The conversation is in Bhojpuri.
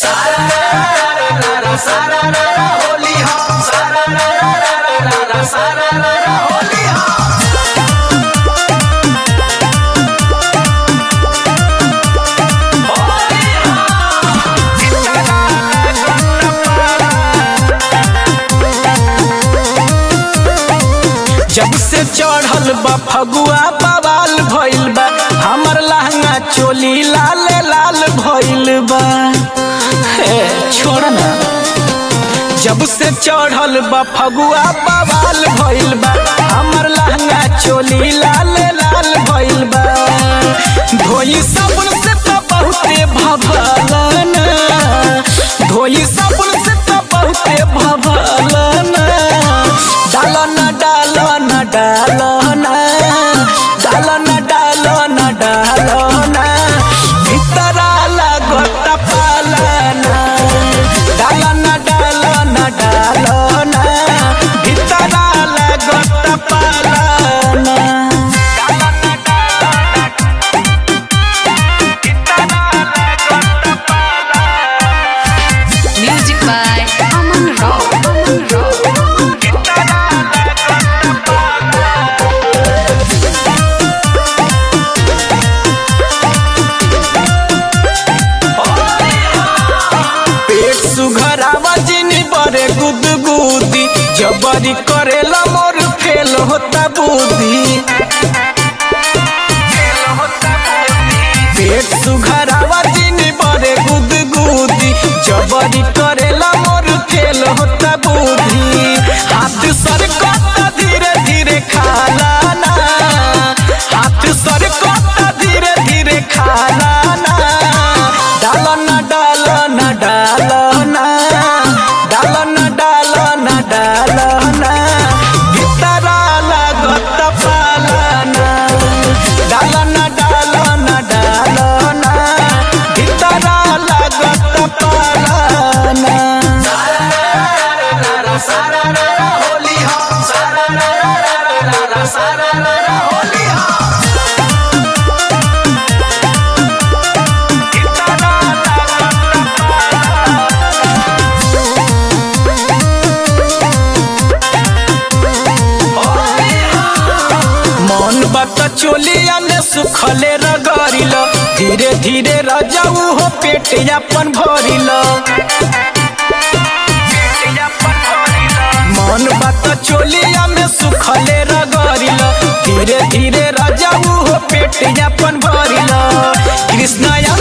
जब से चढ़ल बा फगुआ बवाल भइल बा हमर लहंगा चोली लाल लाल भइल बा हे छोड़ ना जब से चढ़ल बा फगुआ बवाल भइल बा हमर लहंगा चोली लाल लाल भइल बा धोई साबुन से तो बहुते भभलन धोई साबुन से तो बहुते भभलन डालन डालन डालन डालन डालन डालन भितरा लागत पालन डालन डालन डालन भितरा लागत पालन Music by Aman Rao. Aman Rao. पेट सुघरावा जिनी बरे गुदगुदी जबरी करेला मोर फेल होता बुद्धि पेट सुघरावा जिनी बरे गुदगुदी जबरी करेला मोर फेल होता बुद्धि हाथ सरकता धीरे धीरे खाला ना हाथ सरकता धीरे धीरे खाला ना डालन डालन डालन डालन डालन डालन भितरा लागत पालन डालन डालन डालन भितरा लागत पालन मन बात चोलिया में सुखले रगड़िल धीरे धीरे रजाऊ हो पेट अपन भरिल मन बात चोलिया में सुखले रगड़िल धीरे धीरे रजाऊ हो पेट अपन भरिल कृष्णया